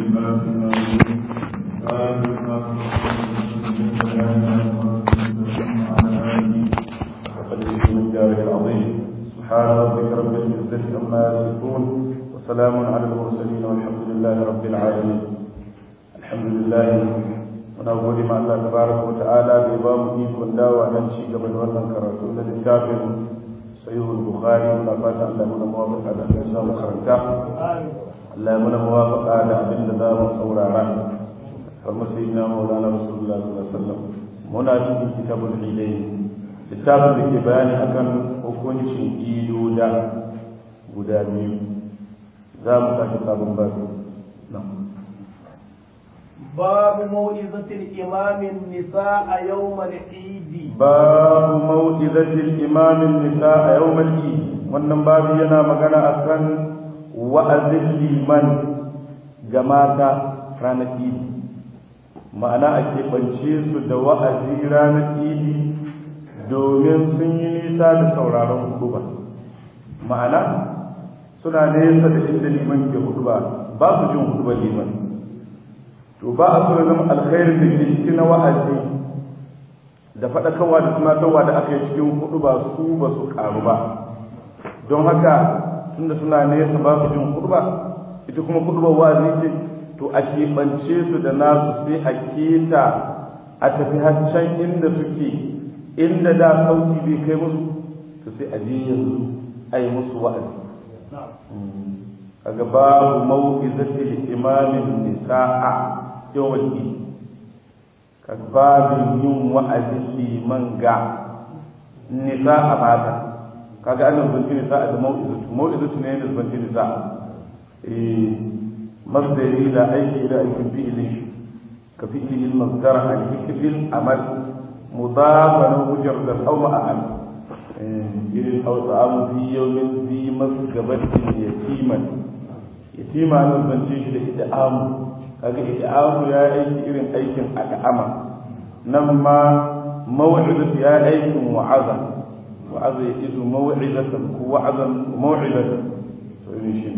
سبحان ربك رب العزة عما يصفون وسلام على المرسلين والحمد لله رب العالمين الحمد لله muna gode ma Allah tabaraka wa ta'ala da ya ba mu ikon dawa nan ci gaba da wannan karatu na littafin sahihul bukhari muna fata Allah ya muna muwafaqa da Allah ya mu karanta Allah ya muna muwafaqa da abin da za mu saurara kamar sayyidina maulana rasulullah sallallahu alaihi wasallam muna cikin kitabul idayn littafin da ke bayani akan hukuncin idoda guda biyu za mu tashi sabon babu باب موعظة الإمام النساء يوم العيد باب موعظة الإمام النساء يوم العيد wannan babu yana magana akan wa'azin liman ga mata ranar idi ma'ana a keɓance su da wa'azi ranar idi domin sun yi nisa da sauraron huduba ma'ana suna nesa da inda liman ke huduba ba su jin hudubar liman to ba a so zama alkhairin da ke ciki na wa'azi da faɗakarwa da tunatarwa da aka yi cikin hudu ba su ba su karu ba don haka tunda suna nesa ba su jin hudu ba ita kuma hudu ba wa'azi ce to a keɓance su da nasu sai a keta a tafi can inda suke inda da sauti bai kai musu to sai a je yanzu a yi musu wa'azi kaga babu mau'izatil imamin nisa'a yawan yi ka babin yin wa'azin liman ga nisa a mata kaga an zanci nisa a da mau'izatu mau'izatu ne da zanci nisa eh masdari da aiki da aikin fi'ilin shi ka fi'ilin masdar al hikbil amal mudafan wujar da hawa amal irin hausa amu fi yawmin zi masgabatin yatiman yatima nan zance shi da ida'amu kaga i'amu ya aiki irin aikin al'ama nan ma maw'izatu ya aikin wa'aza wa'aza ya isu maw'izatan ko wa'azan maw'izatan to irin shi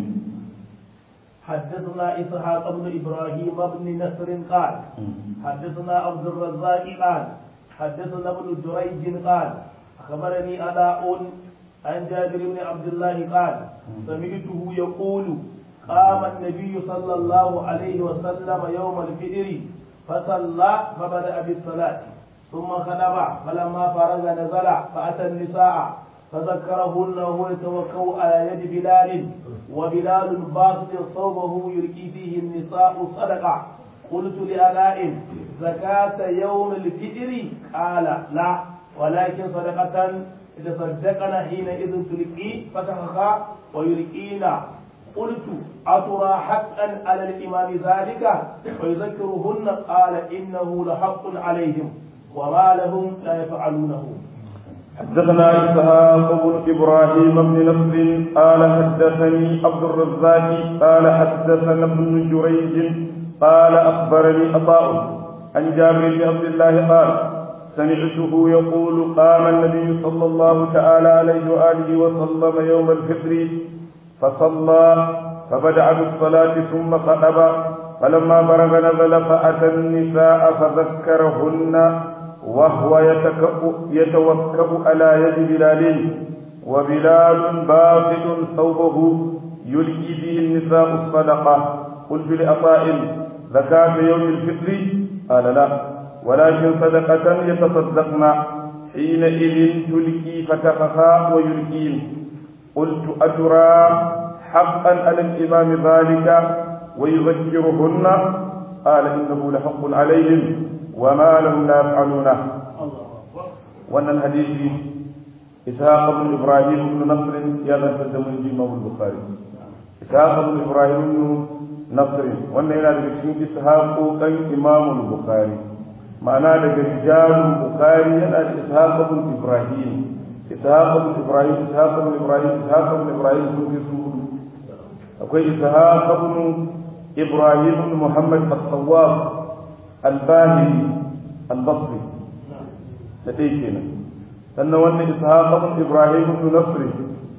حدثنا إسحاق بن إبراهيم بن نصر قال حدثنا عبد الرزاق قال حدثنا ابن جريج قال أخبرني أداء عن جابر بن عبد الله قال سمعته يقول قام النبي صلى الله عليه وسلم يوم الفجر فصلى فبدأ بالصلاة ثم خطب فلما فرغ نزل فأتى النساء فذكرهن وهو يتوكل على يد بلال وبلال باسط صوبه يلقي فيه النساء صدقة قلت لألاء زكاة يوم الفجر قال لا ولكن صدقة يتصدقن حينئذ تلقي فتخخا ويلقين قلت أترى حقا على الإمام ذلك ويذكرهن قال إنه لحق عليهم وما لهم لا يفعلونه حدثنا إسحاق بن إبراهيم بن نصر قال حدثني عبد الرزاق قال حدثنا ابن جريج قال أخبرني عطاء عن جابر بن عبد الله قال سمعته يقول قام النبي صلى الله تعالى عليه وآله وسلم يوم الفطر فصلى فبدأ بالصلاة ثم خطب فلما فرغ نزل فأتى النساء فذكرهن وهو يتوكأ على يد بلال وبلال باسط ثوبه يلقي فيه النساء الصدقة قلت لأطاء زكاة يوم الفطر قال لا ولكن صدقة يتصدقن حينئذ تلقي فتخفى ويلقين قلت أترى حقا على الإمام ذلك ويذكرهن قال إنه لحق عليهم وما لهم لا يفعلونه وأن الحديث إسحاق بن إبراهيم بن نصر يا تقدم الإمام البخاري إسحاق بن إبراهيم بن نصر وأن إلى ذلك إسحاق كان إمام البخاري معناه رجال البخاري أنا إسحاق بن إبراهيم إسحاق بن إبراهيم إسحاق بن إبراهيم إسحاق بن إبراهيم سوفي سوفي أقول إسحاق بن إبراهيم بن محمد الصواب الباهلي البصري لديكنا أن وأن إسحاق بن إبراهيم بن نصر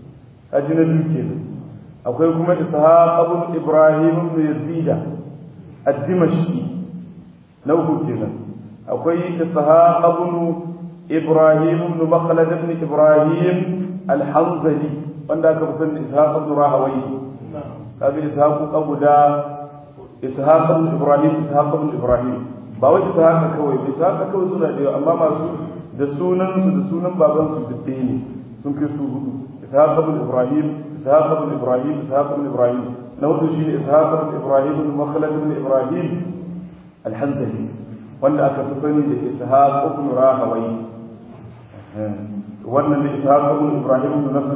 أجنبي كنا أقول كما إسحاق بن إبراهيم بن يزيد ad-dimashqi na uku kenan akwai ishaq ibn ibrahim ibn makhlad ibn ibrahim al-hanzali wanda aka fi sani ishaq ibn rahawai kaga ishaq guda ishaq ibn ibrahim ishaq ibn ibrahim ba wai ishaq kawai ishaq kawai suna da amma masu da sunan su da sunan baban su duk ne sun kai su hudu ishaq ibn ibrahim ishaq ibn ibrahim ishaq ibn ibrahim na hudu shine ishaq ibn ibrahim ibn makhlad ibn ibrahim al-hanzali wanda aka fi sani da ishaq ibn rahawai wannan da ishaq ibn ibrahim ibn nasr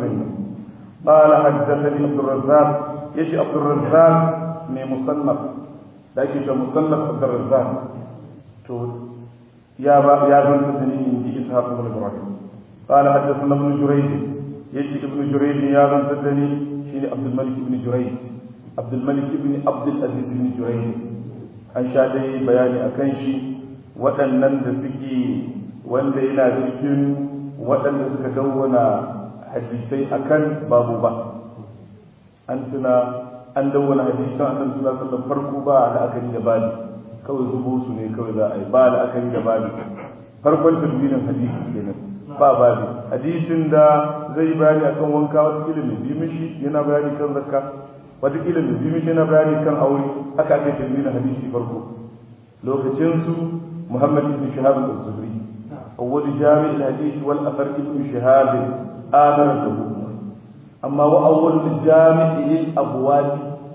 قال حدثني عبد الرزاق يجي عبد الرزاق من مصنف لكن مصنف عبد الرزاق تو يا با يا بن تدني عندي اسحاق بن ابراهيم قال حدثنا ابن جريج يجي ابن جريج يا بن تدني شيني عبد الملك بن جريج عبد الملك بن عبد العزيز بن جريج an sha dai bayani a kan shi waɗannan da suke wanda yana cikin waɗanda suka dawwana hadisai akan babu ba an tuna an dawwana hadisan annabi sallallahu alaihi wasallam farko ba la'akari da bani kawai zubo su ne kawai za a yi ba la'akari da bani farkon tadwinin hadisi kenan ba babi hadisin da zai bayani akan wanka wata ilimi bi mishi yana bayani kan zakka wata ilimi bi mishi yana bayani kan aure haka ake tadwinin hadisi farko lokacin su muhammad ibn shahab az-zuhri awwal jami' al-hadith wal athar ibn shahab آمن له أما وأول جامع للأبواب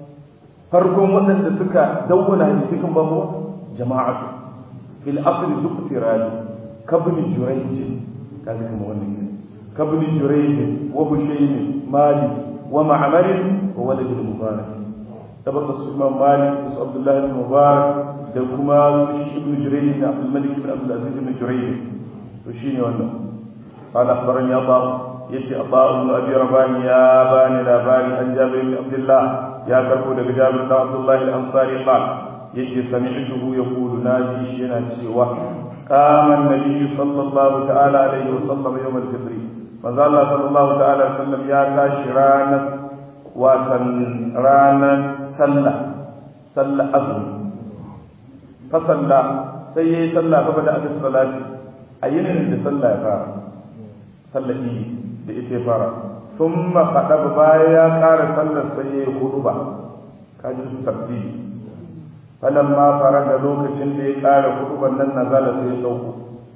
فرقم وأن سكا دون حديثكم بابو جماعة في الأصل ذكر كابن جريج كان كما كابن جريج وهشيم مالي ومعمر وولد المبارك تبقى الإمام مالك عبد الله بن مبارك دكما ابن جريج بن عبد الملك بن عبد العزيز بن جريج وشيني وانا قال أخبرني أبا yace Abu ibn Abi Rabani ya bani labari an Jabir ibn Abdullah ya karbo daga Jabir ibn Abdullah al-Ansari qal yace sami'tuhu yaqulu naji shi yana cewa qama an-nabi sallallahu ta'ala alaihi wa sallam yawm al-fitr manzo Allah sallallahu ta'ala alaihi wa sallam ya tashi ranar watan ranar sallah sallah azumi fa salla sai yayi sallah fa bada abis salati ayyinin da sallah ya fara sallah idi da ita fara sun mafaɗa baya ya ƙara sallar sai ya yi hudu ba kajin sabbi falon ma fara da lokacin da ya ƙara hudu nan nazala sai ya sauko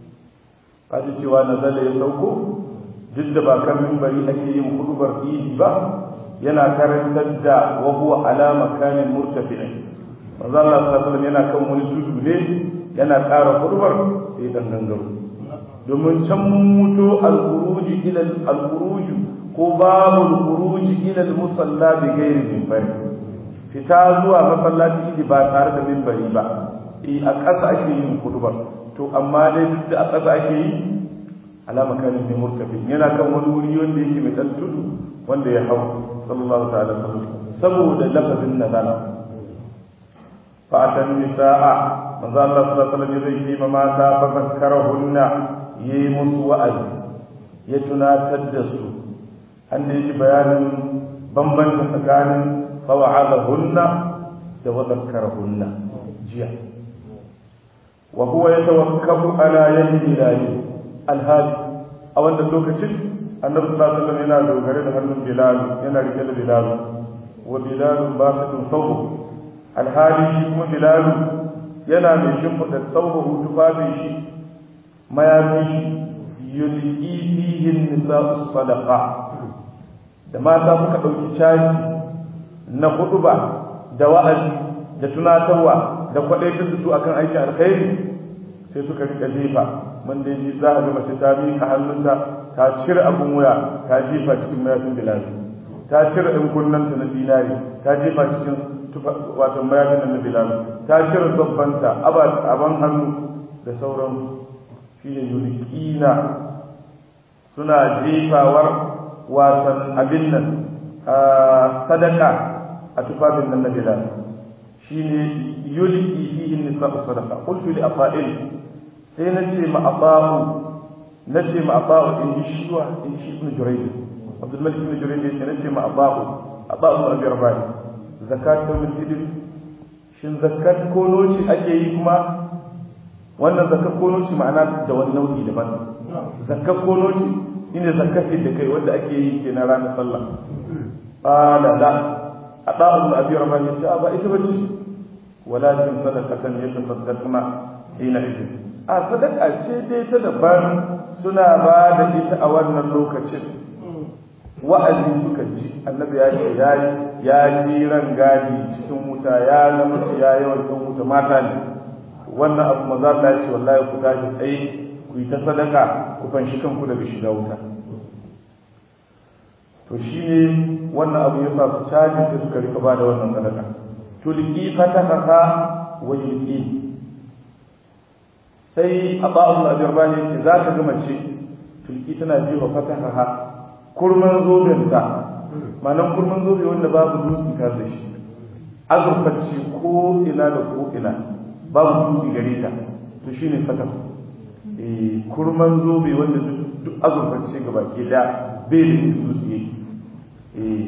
kaji cewa nazala ya sauko duk da ba kan mimbari ake yin hudubar idi ba yana karantar da wa huwa ala makanin murtafi'in manzo Allah sallallahu alaihi yana kan wani tudu ne yana ƙara hudubar sai dan gangaro domin can mun mutu al-khuruj ila al-khuruj ko babu al-khuruj ila al-musalla bi ghairi minbari fita zuwa masallaci idi ba tare da minbari ba eh a ƙasa ake yin hudubar to amma dai duk da a ƙasa ake yi alama kan ne murtafi yana kan wani wuri wanda yake mai dan tudu wanda ya hau sallallahu ta'ala saboda lafazin nazala fa atan nisaa manzo Allah sallallahu alaihi wasallam zai yi ma mata fa zakkarahunna yi musu wa'azi ya tunatar da su an da yi bayanin bambanci tsakanin fawa'adahunna da wa zakkarahunna jiya wa huwa yatawakkalu ala yadi ilahi alhaji a wannan lokacin annabi sallallahu alaihi wasallam yana dogare da hannun bilal yana rike da bilal wa bilal basitun sawbu alhali shi kuma bilal yana mai shimfiɗa saubahu tufafin shi mayafin shi yulqi fihi nisa'u sadaqa da mata suka ɗauki caji na huduba da wa'azi da tunatarwa da kwaɗaitar da su akan aikin alkhairi sai suka rika jefa man da ji za a ga mace ta miƙa hannunta ta cire abun wuya ta jefa cikin mayafin bilal ta cire ɗan kunnanta na dinari ta jefa cikin wato mayafin na bilal ta cire zabbanta aban hannu da sauran shi ne yulkina suna jefawar wasan abin nan sadaka a tufafin nan na bilal shi ne yulki fihi nisa sadaka qultu li afa'il sai na ce ma abahu na ce ma abahu in ji shiwa in shi ibn jurayd abdul malik ibn jurayd ya na ce ma abahu abahu ibn abi rabai zakat yawm al-fitr shin zakat ko noci ake yi kuma wannan zakat ko noci ma'ana da wani nau'i daban zakat ko noci shine zakat da kai wanda ake yi ke na ranar sallah qala la adaa'u abi rabah ya ce ba ita bace walakin sadaqatan yatasaddaqna hina idin a sadaka ce dai ta daban suna ba da ita a wannan lokacin wa'azi suka ji annabi ya ce ya ya ji ran gadi cikin wuta ya zama ya yawan cikin wuta mata ne wannan abu maza Allah ya ce wallahi ku tashi tsaye ku yi ta sadaka ku fanshi kanku daga shiga wuta to shine wannan abu ya sa su caji sai suka rika ba da wannan sadaka tulqi fataka wa yulqi sai aba'ul ajirbani yake za ka ga mace tulki tana jefa fataha kurman zobenta ma'anan kurman zobe wanda babu dutse ka da shi azurfacce ko ina da ko ina babu dutse gare ta to shine fataha eh kurman zobe wanda duk azurfacce gaba ke da bai da dutse yake eh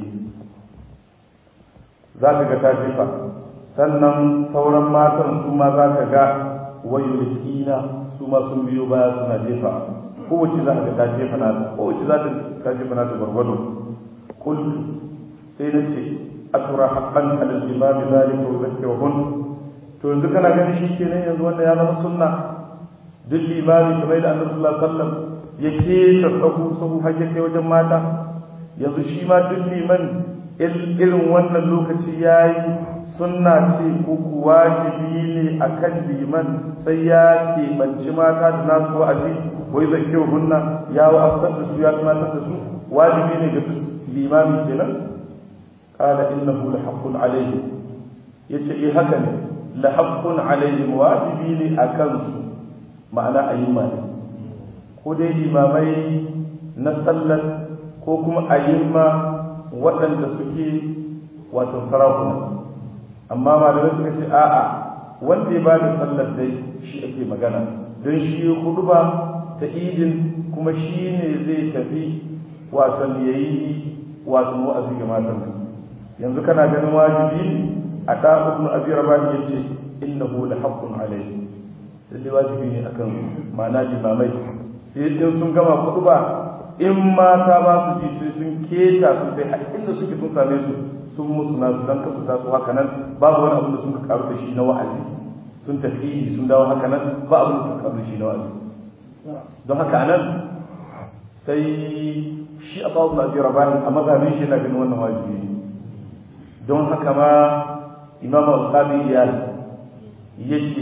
za ka ga ta jefa sannan sauran matan su ma za ka ga wayulkina su ma sun biyo baya suna jefa kowace za ka ta jefa na kowace za ta ta jefa na ta gwargwado kul sai na ce atura haqqan ala al-imam zalika wa zakkahun to yanzu kana ganin shi kenan yanzu wanda ya zama sunna duk limami kamar da annabi sallallahu alaihi wasallam yake ta sahu sahu har kai wajen mata yanzu shi ma duk liman irin wannan lokaci yayi sunna ce ko wajibi ne a kan liman sai ya keɓanci mata da nasu wa'azi wai zai kyau hunna ya wa'azar da su ya tunatar da su wajibi ne ga limami kenan qala innahu la haqqun alayhi yace eh haka ne la haqqun alayhi wajibi ne akan su ma'ana ayyuma ne ko dai limamai na sallar ko kuma ayyuma waɗanda suke wato sarakuna amma malamai suka ce a'a wanda ya bada sallar dai shi ake magana don shi huduba ta idin kuma shi ne zai tafi wasan ya yi wasan wa'azi ga matan yanzu kana ganin wajibi a da ibn abi rabah ya ce innahu la haqqun alayhi sai dai wajibi ne akan ma'ana limamai sai in sun gama huduba in mata ba su ji sai sun keta su sai har inda suke sun same su sun musu na su dan kasu tasu haka nan babu wani abu da sun karu da shi na wa'azi sun tafi sun dawo haka nan ba abu da sun karu da shi na wa'azi don haka nan sai shi a babu nabi rabani a mazhabin shi na ganin wannan wajibi ne don haka ma imam al-qadi ya yace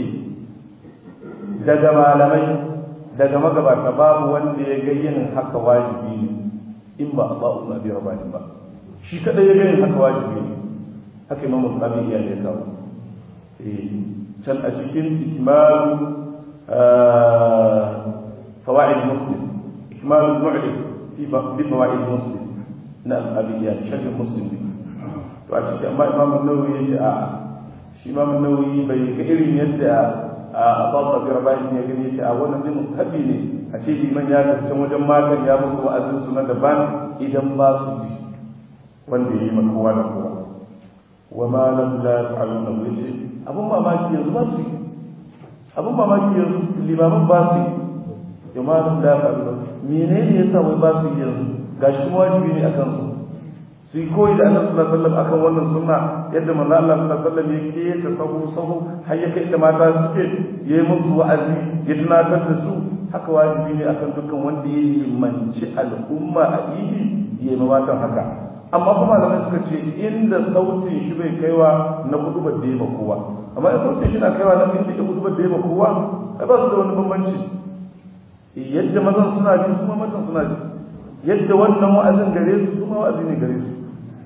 daga malamai daga magabata babu wanda ya ga yin haka wajibi ne in ba a babu nabi rabani ba shi kadai ya gani haka wajibi ne haka imam al-qadi ya ya kawo can a cikin ikmalu fawaid muslim ikmalu mu'lim fi bi fawaid muslim na al-qadi sharh muslim to a cikin amma imam an-nawawi ya ce a shi imam an-nawawi bai ga irin yadda a babba bi rabani ya gani ya ce a wannan zai mustahabi ne a ce liman ya tafi can wajen matan ya musu wa'azin su na daban idan ba su bi wanda ya yi ma kowa da kowa wa ma lam la yaf'aluna yace abun mamaki yanzu ba su yi abun mamaki yanzu limaman ba su yi ya ma lam la yaf'aluna menene yasa wai ba su yi yanzu gashi kuma wajibi ne akan su su yi koyi da annabi sallallahu alaihi wasallam akan wannan sunna yadda manzo Allah sallallahu alaihi wasallam yake ta sahu sahu har ya kai da mata suke yayi musu wa'azi ya tunatar da su haka wajibi ne akan dukkan wanda ya limanci al'umma a idi yayi mawatan haka amma kuma malamai suka ce inda sautin shi bai kaiwa na kudubar da ya ba kowa amma in sautin shi na kaiwa na inda ya kudubar da ya ba kowa ai ba su da wani bambanci yadda mazan suna ji kuma matan suna ji yadda wannan wa'azin gare su kuma wa'azi ne gare su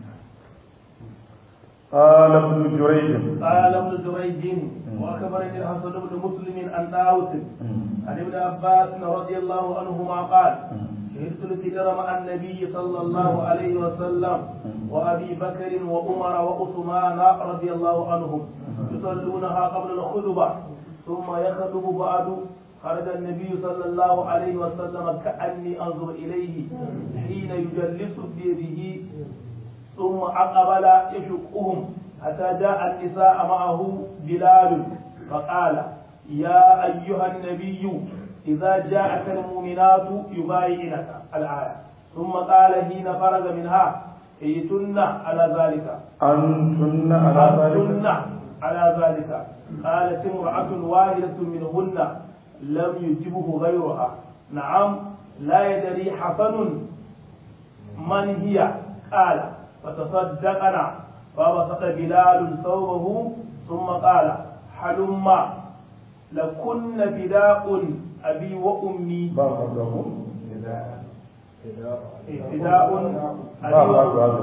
قال ابن جريج قال ابن جريج واخبرني الحسن بن مسلم عن داوود عن ابن عباس رضي الله عنهما قال شهدت الفجر مع النبي صلى الله عليه وسلم وابي بكر وعمر وعثمان رضي الله عنهم يصلونها قبل الخطبه ثم يخطب بعد خرج النبي صلى الله عليه وسلم كاني انظر اليه حين يجلس بيده ثم أقبل يشقهم حتى جاء النساء معه بلال فقال يا أيها النبي إذا جاءك المؤمنات يبايعنك الآية ثم قال حين فرغ منها ائتن على ذلك أنتن على أنتن ذلك على ذلك قالت امرأة واحدة منهن لم يجبه غيرها نعم لا يدري حسن من هي قال فتصدقنا فبسط بلال ثوبه ثم قال حلما لكن فداء أبي وأمي بعضهم فداء أبي بعض وأمي هذا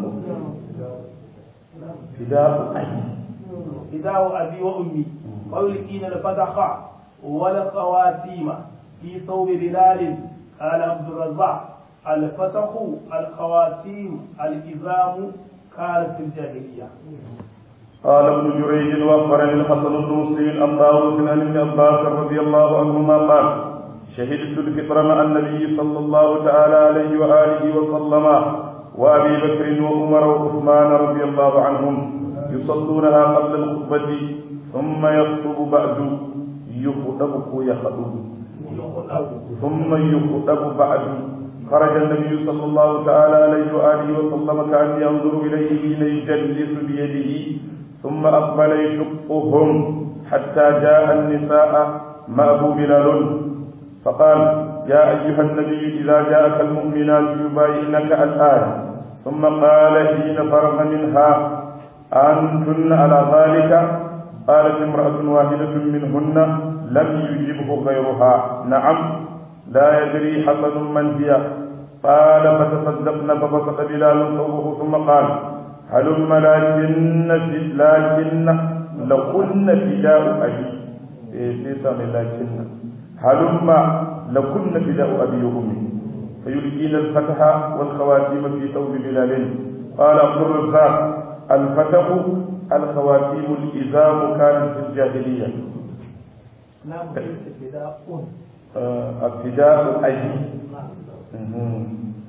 فداء فداء أي فداء أبي وأمي ويلقين الفتح والخواتيم في ثوب بلال قال عبد الرزاق الفتح الخواتيم الإزام كانت في الجاهلية قال ابن جريج واخبرني الحسن بن مسلم عن طاووس عن ابن عباس رضي الله عنهما قال شهدت الفطر مع النبي صلى الله تعالى عليه واله وسلم وابي بكر وعمر وعثمان رضي الله عنهم يصلونها قبل الخطبه ثم يخطب بعد يخطب يخطب ثم يخطب بعد خرج النبي صلى الله تعالى عليه وآله وسلم كأن ينظر إليه حين يجلس بيده ثم أقبل يشقهم حتى جاء النساء معه بلال فقال يا أيها النبي إذا جاءك المؤمنات يبايعنك الآية ثم قال حين فرغ منها أنتن على ذلك قالت امرأة واحدة منهن لم يجبه غيرها نعم لا يدري حسن من هي قال فتصدقن فبسط بلال ثوبه ثم قال هلم لكن لكن لكن فداء أبي إيه سيسا من لكن هلم لكن فداء أبي وأمي فيلقين الفتح والخواتيم في ثوب بلال قال عبد الرزاق الفتح الخواتيم الإزام كانت في الجاهلية نعم فداء آه، ابتداء أي مهم.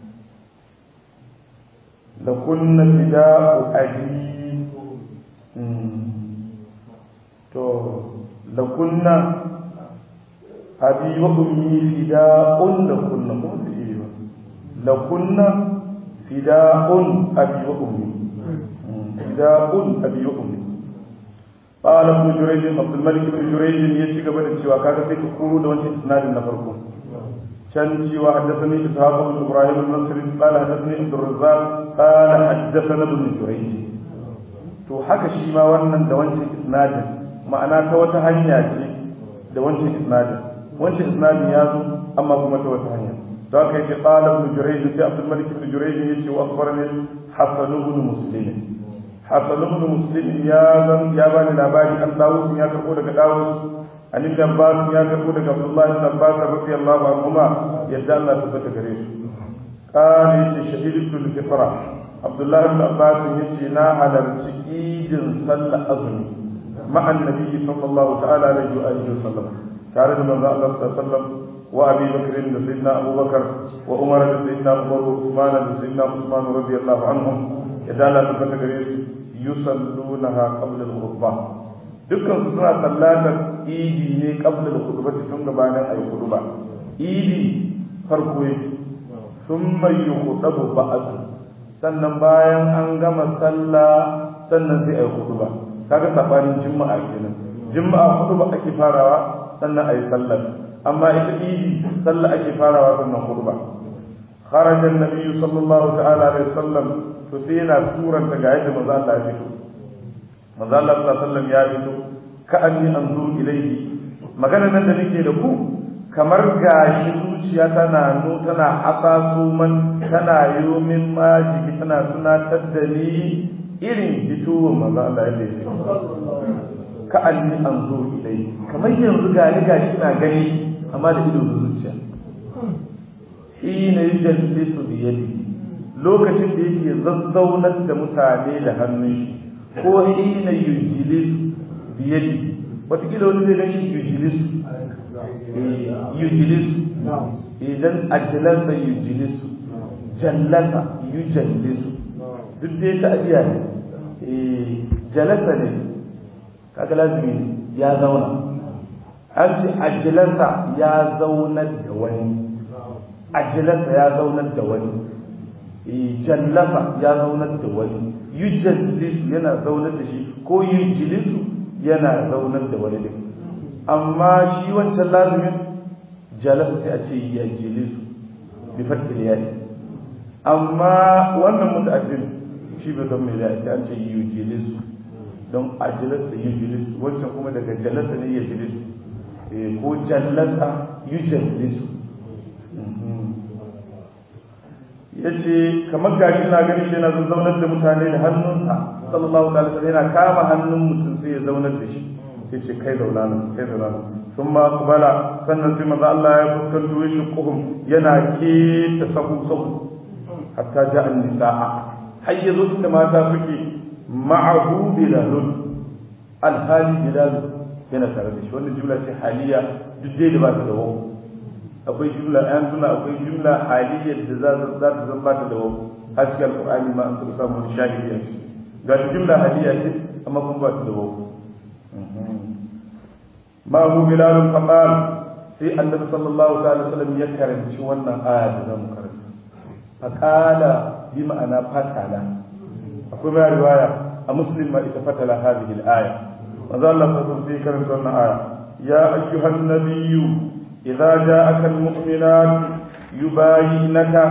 لكن فداء أبي مم. تو لكن أبي وأمي فداء لكن مو في لكن فداء أبي وأمي مم. فداء أبي وأمي قال ابن جريج عبد الملك بن جريج يجي gaba da cewa kaga sai ka kuro da wancan isnadin na farko can cewa haddathani ishaq bin ibrahim bin nasr qala haddathani abd الرزاق qala haddathana ibn jurayj to haka shi ma wannan da wancan isnadin ma'ana ta wata hanya ce da wancan isnadin wancan isnadin ya zo amma kuma ta wata hanya to haka yake qala ibn jurayj sai abd الملك بن جريج yace wa akhbarani hasan ibn muslim حسن بن مسلم يا زن يا بني لاباري أن داوود يا كربو دغ داوود أن ابن عباس يا كربو دغ عبد الله بن عباس رضي الله عنهما يدعى الله ثبت غريب قال شهيد الفطرة عبد الله بن عباس يجي نا على الشهيد صلى أظني مع النبي صلى الله تعالى عليه وآله وسلم كان من الله صلى الله عليه وسلم وأبي بكر سيدنا أبو بكر وعمر سيدنا عمر وعثمان سيدنا عثمان رضي الله عنهم idan Allah ta fata gare su yusallunaha qabla al-khutbah dukkan su suna sallatar idi ne qabla al-khutbah tun gabanin ayi khutba idi farko yake thumma yukhtabu ba'd sannan bayan an gama sallah sannan sai ayi khutba kaga sabanin juma'a kenan juma'a khutba ake farawa sannan ayi sallar amma ita idi sallah ake farawa sannan khutba خرج النبي صلى الله تعالى عليه وسلم to sai yana suranta ga yadda manzo Allah ya fito manzo Allah sallallahu alaihi wasallam ya fito ka anni anzur ilayhi magana nan da nake da ku kamar gashi zuciya tana no tana hasaso man tana yomin majiki tana tunatar da ni irin fitowar manzo Allah yadda ya fito ka anni anzur ilayhi kamar yanzu gani gashi na gani amma da ido da zuciya hina yujallisu bi yadihi lokacin da yake zazzaunar da mutane da hannun shi ko hina yujlis biyadi wataƙila wani zai gashi yujlis yujlis idan ajalasa yujlis jallasa yujallis duk dai ta ajiya ne jalasa ne kaga lazimi ne ya zauna an ce ajilasa ya zaunar da wani ajilasa ya zaunar da wani jallasa ya zaunar da wani yujallisu yana zaunar da shi ko yujlisu yana zaunar da wani din amma shi wancan lazimin jalasa sai a ce yajlisu bi fatil yayi amma wannan mutaaddin shi bai zama mai da an ce yujlisu don ajilasa yujlisu wancan kuma daga jalasa ne yajlisu ko jallasa yujallisu ya ce kamar gashi na gani shi yana zaunar da mutane da hannunsa sallallahu alaihi wasallam yana kama hannun mutum sai ya zaunar da shi sai ce kai zauna nan kai zauna nan sun ma kubala sannan sai maza Allah ya fuskanto ya shukuhum yana keta sahu sahu hatta ja an nisa'a har ya zo inda mata suke ma'ahu bilalun alhali bilalun yana tare da shi wannan jumla ce haliya duk dai da ba ta da wau akwai jumla ayan suna akwai jumla haliyyar da za za ta zama ta da wau har cikin alqur'ani ma an taɓa samun shahidi a ciki ga jumla haliya ce amma kuma ba ta da wau ma hu bilal faqal sai annabi sallallahu alaihi wasallam ya karanci wannan aya da zamu karanta faqala bi ma'ana fatala akwai ma riwaya a muslim ma ita fatala hadhihi al-aya manzo Allah sallallahu alaihi karanta wannan aya ya ayyuhan nabiyyu idza ja'aka almu'minat yubayyinaka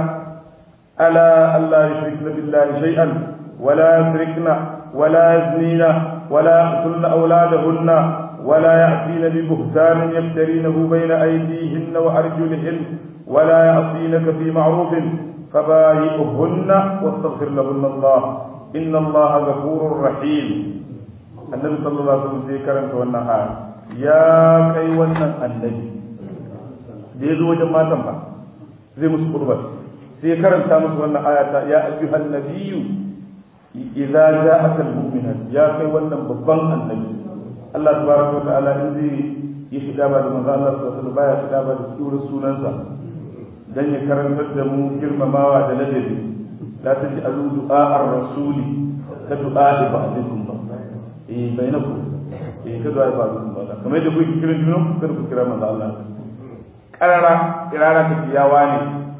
ala alla yushrikna billahi shay'an ولا يسرقن ولا يزنين ولا يقتلن أولادهن ولا يأتين ببهتان يفترينه بين أيديهن وأرجلهن ولا يعصينك في معروف فبايئهن واستغفر لهن الله إن الله غفور رحيم النبي صلى الله عليه وسلم sai karanta wannan aya ya kai wannan annabi da ya zo wajen matan ba zai musu kurbar sai karanta musu wannan aya ta ya ayyuhan nabiyyu idza ja'aka almu'minat ya kai wannan babban annabi Allah tabaraka wa ta'ala in zai yi shiga ba da manzo Allah sallallahu alaihi wasallam baya shiga ba da sunan sunansa dan ya karantar da mu girmamawa da ladabi la taj'alu du'a ar-rasuli ka du'a ba'dikum ba eh bainakum eh ka du'a ba'dikum ba kamar yadda kuke kiran junan ku kada ku kira manzo Allah karara kirara ka ciyawa ne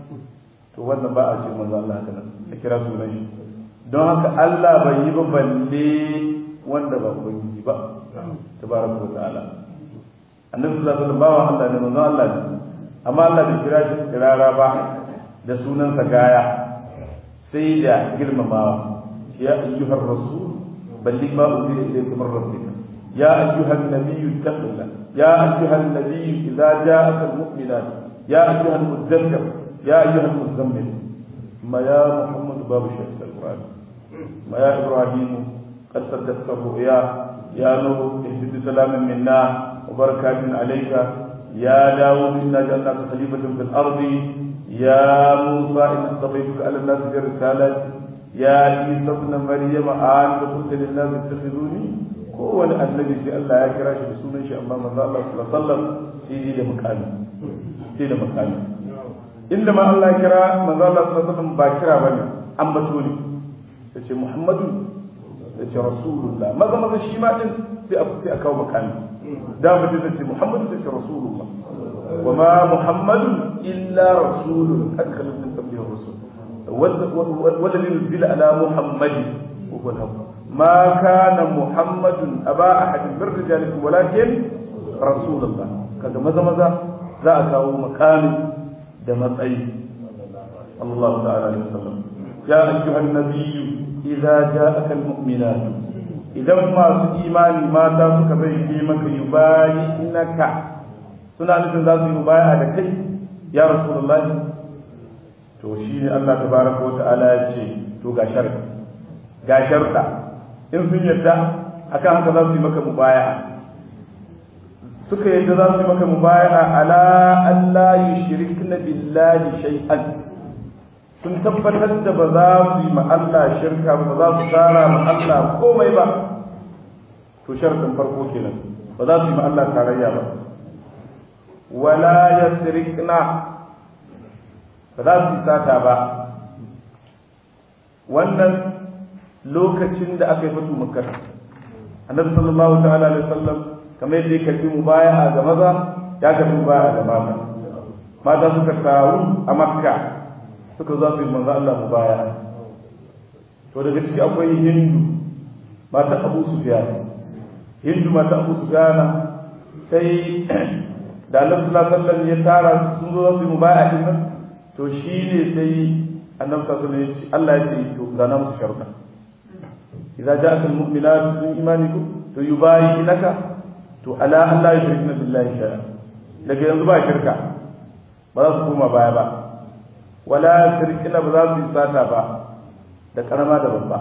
to wannan ba a ce manzo Allah haka nan ka kira sunan shi don haka Allah bai yi ba balle wanda ba ubangiji ba tabaraka wa ta'ala annabi sallallahu alaihi wasallam bawa Allah ne manzo Allah ne amma Allah bai kira shi kirara ba da sunansa gaya sai da girmamawa ya ayyuhar rasul balli ma unzila ilayka min rabbika ya ayyuhan nabiyyu taqilla ya ayyuhan nabiyyu idza ja'aka almu'minat ya ayyuhan mudaththir ya ayyuhan muzammil ma ya muhammad babu shaykh alquran ma ya ibrahim قد صدقت الرؤيا يا نور اهد بسلام منا وبركات عليك يا داود إنا جعلناك خليفة في الأرض يا موسى إن اصطفيتك على الناس برسالة يا عيسى ابن مريم أنت قلت للناس اتخذوني هو النبي سي الله يا كراش بسنة شاء الله من الله صلى الله عليه وسلم سيدي لمكاني سيدي لمكاني إنما الله كرا من الله صلى الله عليه وسلم باكرا بني أمبتوني yace Muhammadu yace Rasulullah maza maza shi ma din sai a sai a kawo makami da mutum zai ce Muhammadu sai ce Rasulullah وما محمد إلا رسول قد خلت من قبله الرسل والذي نزل على محمد وهو الحق ما كان محمد أبا أحد من رجالكم ولكن رسول الله كذا ماذا ماذا ذا أكاو مكان دمت أي صلى الله تعالى عليه وسلم يا أيها النبي إذا جاءك المؤمنات إذا ما إيمان ما تاسك بيديمك يبايعنك suna nufin za su yi baya da kai ya rasulullahi to shi ne Allah tabaraka wata'ala ya ce to ga sharɗi ga sharɗa in sun yadda akan haka za su yi maka mubaya suka yadda za su yi maka mubaya ala Allah yushrikna billahi shay'an sun tabbatar da ba za su yi ma Allah shirka ba za su tsara ma Allah komai ba to sharɗin farko kenan ba za su yi ma Allah tarayya ba wala yasrikna ba za su sata ba wannan lokacin da aka yi fatu makar annabi sallallahu ta'ala alaihi wasallam kamar yadda ya karbi mubaya'a ga maza ya karbi mubaya'a ga mata mata suka taru a makka suka za su yi manzo Allah mubaya'a to daga ciki akwai hindu mata abu sufyan hindu mata abu sufyan sai da annabi sallallahu alaihi wasallam ya tara sun zo su yi mubaya'a din nan to shine sai annabi sallallahu alaihi wasallam Allah ya ce to zana musu sharuɗa idza ja'aka almu'minatu min imanikum to yubayyinaka to ala an la yushrikna billahi shay'a daga yanzu ba shirka ba za su koma baya ba wala shirkina ba za su yi sata ba da karama da babba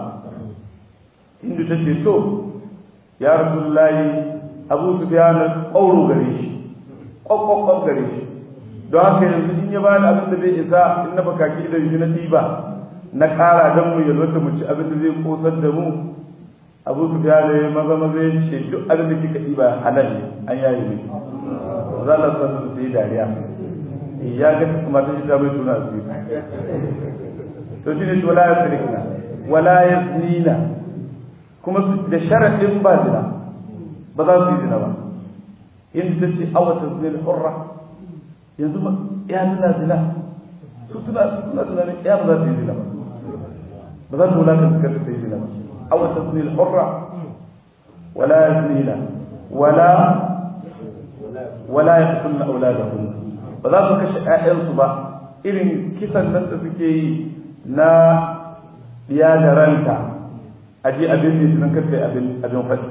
hindu ta ce to ya rasulullahi abu su biya na ƙauro gare shi ƙwaƙwaƙwan gare shi don haka yanzu in ya bani abin da zai isa in na bakaki da shi na ɗiba na ƙara don mu yalwata mu ci abin da zai kosar da mu abu su biya da maza maza ya ce duk abin da kika ɗiba halal ne an yayi ne za a sa su sai dariya ya ga mata shi ta bai tuna su to shi ne wala ya sirikna wala ya zinina kuma da sharaɗin ba zina ba za su yi zina ba in ta ce awata zina hurra yanzu ya zina zina su suna suna tunanin ya ba za su yi zina ba ba za su wulaka su kasa sai zina ba awata zina hurra wala ya zinina wala wala ya kunna auladahunna ba za su kashe ‘ya'yansu ba irin kisan nan da suke yi na ya da ranta a je abin ne sunan kasai abin faɗi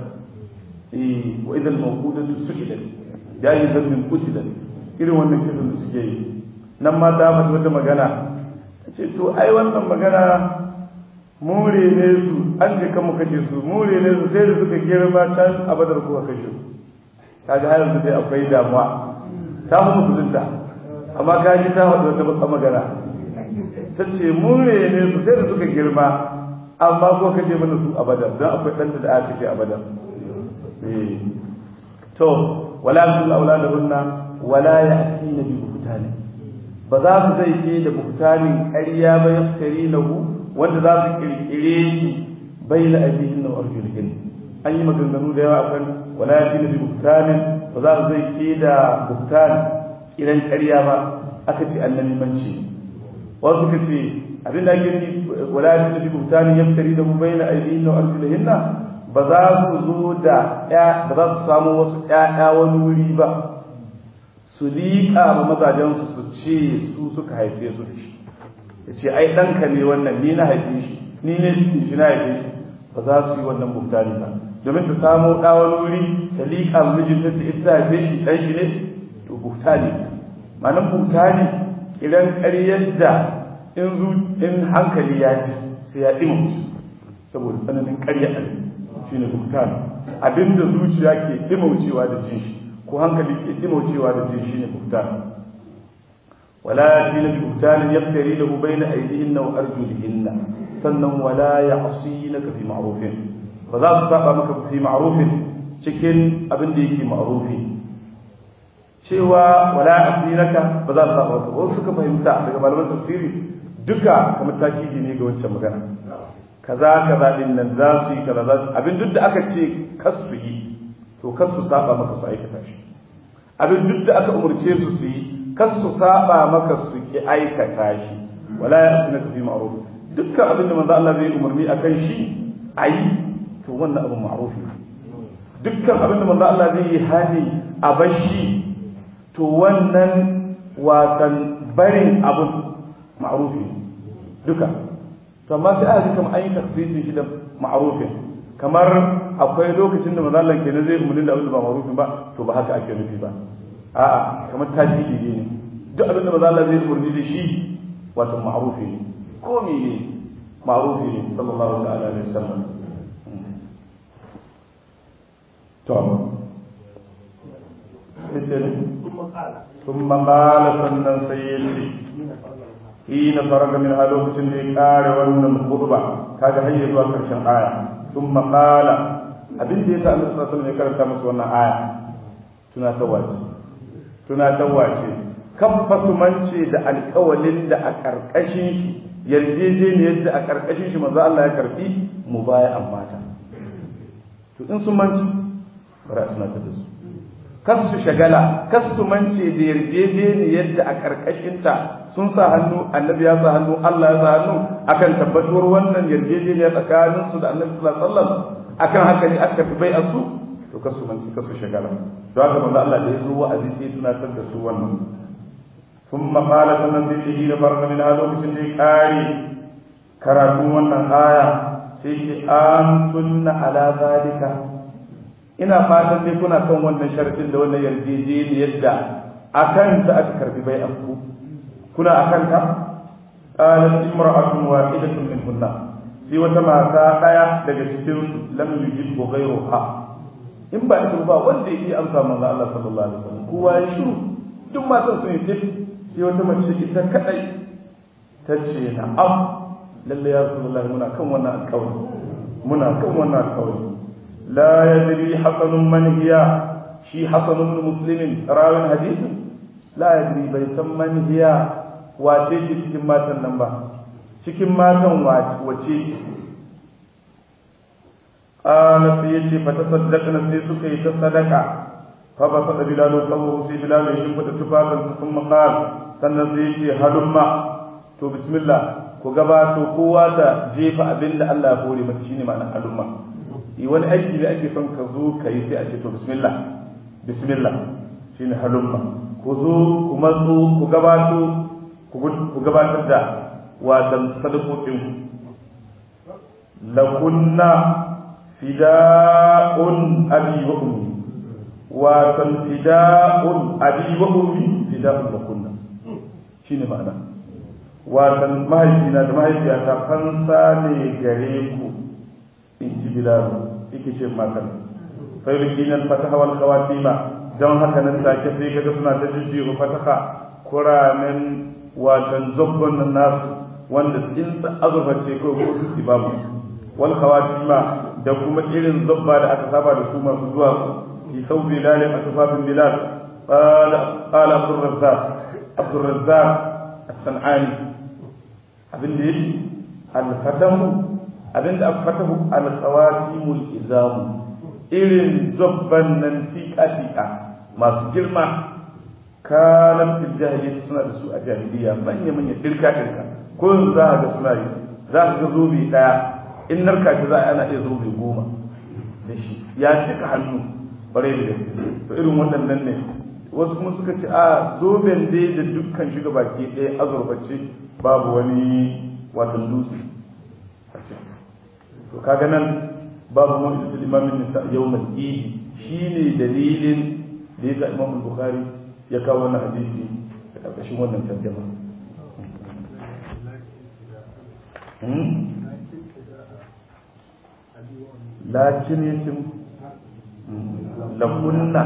wa idan mawuda su su idan ya yi zambin kucidan irin wannan kisan da suke yi nan ma ta faɗi wata magana ce to ai wannan magana more ne su an ce kan mu kashe su more ne su sai da suka girma can a badar kuka kashe su kaga har yanzu dai akwai damuwa ta fi musulunta amma ka ji ta faɗi wata baka magana ta ce mun ne su sai da suka girma amma ko ka ce mana su abada don akwai ɗanta da aka ce abada to wala sun aula da hunna wala ya ati na bi buhtani ba za su zai ke da buhtanin ƙarya ba yaftari lahu wanda za su kirkire shi bai la abihin na arjulihin an yi maganganu da yawa akan wala ya fi na bi buhtanin ba za su zai ke da buhtani idan ƙarya ba aka ce annabi manci wasu ka ce abin da ake yi wala ya fi mutane ya fitari da mu bayyana aidihin na arjulihinna ba za su zo da ba za su samu wasu ƴaƴa wani wuri ba su liƙa ma mazajensu su ce su suka haife su da shi ya ce ai ɗanka ne wannan ni na haife shi ni ne shi na haife shi ba za su yi wannan mutane ba domin ta samu ɗa wani wuri ta liƙa mijinta ta ita haife shi ɗan shi ne to buta ne ma'anar buta ne idan ƙaryar da in zu in hankali ya ci sai ya ɗima musu saboda tsananin ƙarya a shi ne buta ne abinda zuciya ke ɗimaucewa da jin shi ko hankali ke ɗimaucewa da jin shi ne buta ne wala ya fi na buta ne ya fitari da hubai na aidihin na arjulihin na sannan wala ya asi na ka fi ma'arufin ba za su saba maka fi ma'arufin cikin abin da yake ma'arufi cewa wala asiraka ba za su saba ba wasu suka fahimta daga malaman tafsiri duka kamar takidi ne ga wancan magana kaza kaza din nan za su yi kaza za su abin duk da aka ce kas su yi to kas su saba maka su aikata shi abin duk da aka umurce su su yi kas su saba maka su ki aikata shi wala ya asina fi ma'ruf dukkan abin da manzo Allah zai umarni akan shi ayi to wannan abin ma'ruf ne dukkan abin da manzo Allah zai yi hani a bashi to wannan watan barin abun ma'rufi duka to amma sai aka kamar an yi tafsirin shi da ma'rufin kamar akwai lokacin da manzo Allah kenan zai umarni da abin da ba ma'rufin ba to ba haka ake nufi ba a'a kamar tajidi ne duk abin da manzo Allah zai umarni da shi wato ma'rufi ne ko me ne ma'rufi ne sallallahu alaihi wasallam to ثم قال sannan sai ya ce hina faraga min a lokacin da ya kare wannan khutba kaga har zuwa karshen aya thumma qala abin da yasa Allah sallallahu alaihi wasallam ya karanta musu wannan aya tuna tawace tuna tawace kan fasumance da alƙawalin da a karkashin shi yarjejeniyar da a karkashin shi manzo Allah ya karfi mubaya'an mata to to in sun manci bari a tunatar da su kas su shagala kas su mance da yarjejeniyar da a karkashinta sun sa hannu annabi ya sa hannu Allah ya sa hannu akan tabbatuwar wannan yarjejeniya tsakanin su da annabi sallallahu alaihi wasallam akan haka ne aka fi bai su to kas su mance kas su shagala don haka manzo Allah da ya zo wa'azi sai tunatar da su wannan ثم قال sannan sai ce da farka min lokacin da ya kare karatun wannan aya sai ce an tunna ala zalika ina fatan dai kuna kan wannan sharfin da wannan yarjejeniyar da akan ta aka karbi bai ku kuna akan ta qalat imra'atun wahidatun min hunna sai wata mata daya daga cikin su lam yujid ghayruha in ba ita ba wanda yake amsa manzo Allah sallallahu alaihi wasallam kowa ya shiru duk matan sun yi tafi sai wata mace ita kadai ta ce na'am lalle ya rasulullahi muna kan wannan alƙawari muna kan wannan alƙawari لا يدري حسن من هي شي حسن بن مسلم راوي الحديث لا يدري بيتم من هي wace ce cikin matan nan ba cikin matan wace ce ƙala sai ya ce fata sadaka na sai suka yi ta sadaka fa ba sada bilalo kawo sai bilalo ya shimfida tufafinsa sun maƙal sannan sai ya ce halumma to bismillah ku gabato kowa ta jefa abin da Allah ya hore mata shine ma'anar halumma yi wani aiki da ake son ka zo ka yi sai a ce to bismillah bismillah shine halumma ku zo ku matso ku gabato ku gabatar da wasan sadakokin lakunna fida'un abi wa ummi wasan fida'un abi wa ummi fida'un lakunna shine ma'ana wasan mahaifina da mahaifiyata fansa ne gare ku in ji bilalu yake ce matan sai rikinan fataha wal khawatima don haka nan take sai kaga suna ta jijjiru fataha kuramen watan zobbon nan nasu wanda in azurfa ce ko ko su babu wal khawatima da kuma irin zobba da aka saba da su masu zuwa fi sau bilal a tufafin bilal qala qala abdur razzaq abdur razzaq as-sanani abin da yake al-fatahu abinda aka fatahu alkhawatimul izamu irin zobban nan tika-tika masu girma kalam fil jahiliyyah suna da su a jahiliya manya manya dirka dirka ko za ga suna yi za ka ga zobe daya in narka shi za a ana iya zobe goma da shi ya cika hannu bare da gaske to irin waɗannan ne wasu kuma suka ce a zoben dai da dukkan shiga baki ɗaya azurbace babu wani watan dutse to kaga nan babu wani da imamin nisa yawmal idi shine dalilin da yasa imam bukhari ya kawo wannan hadisi da karkashin wannan tarjuma lakin yatim lakunna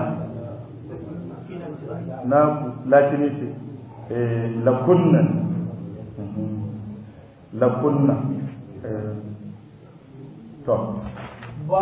na lakin yatim lakunna lakunna to